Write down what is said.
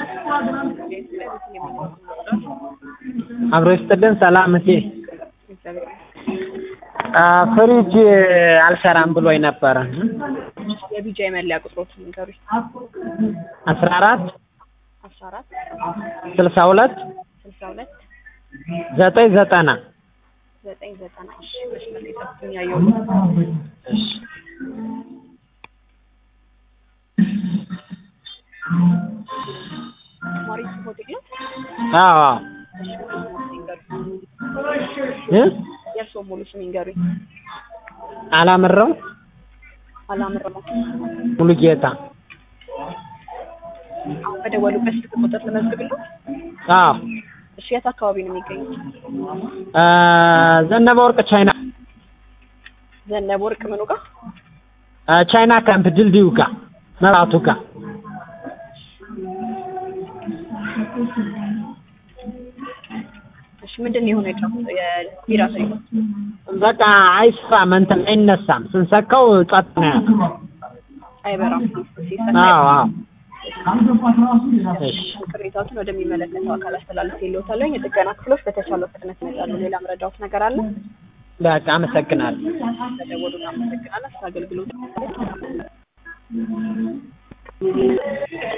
አብሮ ይስጥልን። ሰላም እቴ ፍሪጅ አልሰራም ብሎኝ ነበረ። የቢጃ የመለያ ቁጥሮች ንገሩኝ። አስራ አራት አስራ አራት ስልሳ ሁለት ስልሳ ሁለት ዘጠኝ ዘጠና ዘጠኝ ዘጠና እሺ መስመር ላይ ጠብቁኝ ያየሁት እሺ ማሪስ ሆቴል ነው። አዎ አዎ እሺ ሙሉ ስም ይንገሩኝ። እ የእርስዎ ሙሉ ስም ይንገሩኝ። አላምረው አላምረው ሙሉ ጌታ አሁን በደወሉበት ስልክ ቁጥር ልመዝግብልዎ። አዎ እሺ የት አካባቢ ነው የሚገኙት? እ ዘነበ ወርቅ ቻይና ዘነበ ወርቅ ምኑ ጋር? እ ቻይና ካምፕ ድልድዩ ጋር መብራቱ ጋር እሺ ምንድን ነው የሆነው? የቢራ ፍሬ በቃ አይሰራም፣ እንትን አይነሳም። ስንሰካው ጸጥ ነው ያለው። አይበራም። ሲሰካ አዎ አዎ እሺ ቅሬታዎችን ወደሚመለከተው አካል አስተላልፍ የለውታለሁ። የጥገና ክፍሎች በተቻለው ፍጥነት ይመጣሉ። ሌላ መረዳዎት ነገር አለ? በቃ አመሰግናለሁ። ተደወሉ። አመሰግናለሁ። ስለ አገልግሎት